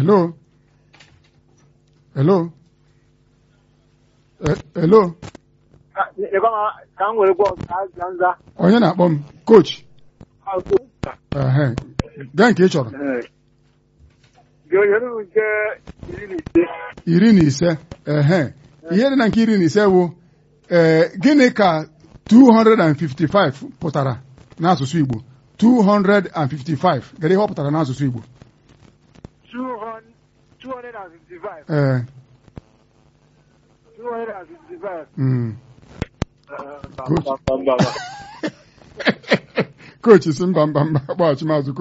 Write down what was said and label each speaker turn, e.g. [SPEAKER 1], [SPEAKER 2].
[SPEAKER 1] hello hello Eh, hello
[SPEAKER 2] ka m were gwa ka nza
[SPEAKER 1] onye na-akpọ m coach ehe gaa nke ị chọrọ
[SPEAKER 2] ga-enyere m nke iri na ise
[SPEAKER 1] iri na ise ehe ihe dị na nke iri na ise bụ ee gịnị ka 255 pụtara n'asụsụ Igbo 255 gịnị ihe ọ pụtara n'asụsụ Igbo
[SPEAKER 2] 255
[SPEAKER 1] ee
[SPEAKER 2] 255
[SPEAKER 1] mm.
[SPEAKER 2] Bamba, bamba, bamba.
[SPEAKER 1] kochi si mba mba mba kpọghachi maazị